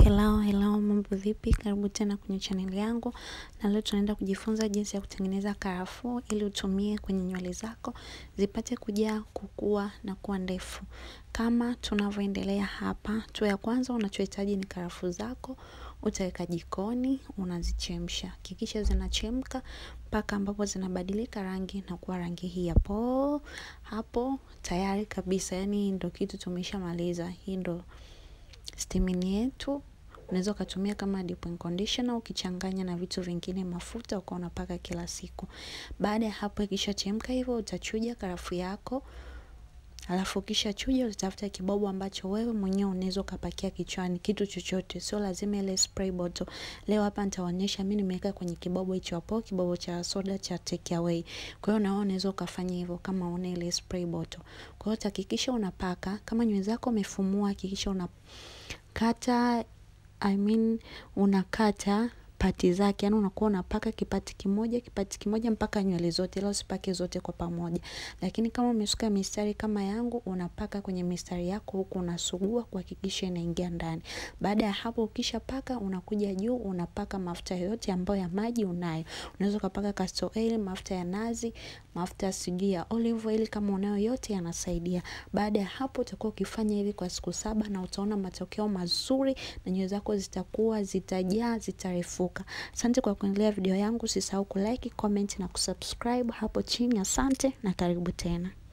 Hello, hello, mambo vipi? Karibu tena kwenye channel yangu na leo tunaenda kujifunza jinsi ya kutengeneza karafuu ili utumie kwenye nywele zako zipate kujaa, kukua na kuwa ndefu. Kama tunavyoendelea hapa, hatua ya kwanza unachohitaji ni karafuu zako, utaweka jikoni, unazichemsha. Hakikisha zinachemka mpaka ambapo zinabadilika rangi na kuwa rangi hii hapo. Hapo tayari kabisa, yani ndo kitu tumeshamaliza. Hii ndo stemini yetu unaweza ukatumia kama deep conditioner ukichanganya na vitu vingine mafuta ukawa unapaka kila siku. Baada ya hapo ikishachemka hivyo utachuja karafuu yako. Alafu ukishachuja utafuta kibobo ambacho wewe mwenyewe unaweza ukapakia kichwani kitu chochote, sio lazima ile spray bottle. Leo hapa nitaonyesha mimi nimeweka kwenye kibobo hicho hapo, kibobo cha soda cha take away. Kwa hiyo na wewe unaweza ukafanya hivyo kama una ile spray bottle. Kwa hiyo hakikisha unapaka, kama nywele zako umefumua, hakikisha unakata I mean unakata pati zake, yani unakuwa unapaka kipati kimoja kipati kimoja mpaka nywele zote, ila usipake zote kwa pamoja. Lakini kama umesuka mistari kama yangu, unapaka kwenye mistari yako huku unasugua kuhakikisha inaingia ndani. Baada ya hapo, ukishapaka unakuja juu unapaka mafuta yoyote ambayo ya maji unayo. Unaweza ukapaka castor oil, mafuta ya nazi, mafuta sijui ya olive oil, kama unayo yote yanasaidia. Baada ya hapo, utakuwa ukifanya hivi kwa siku saba na utaona matokeo mazuri na nywele zako zitakuwa zitajaa, zitarefuka. Asante kwa kuangalia video yangu, usisahau kulike, comment na kusubscribe hapo chini. Asante na karibu tena.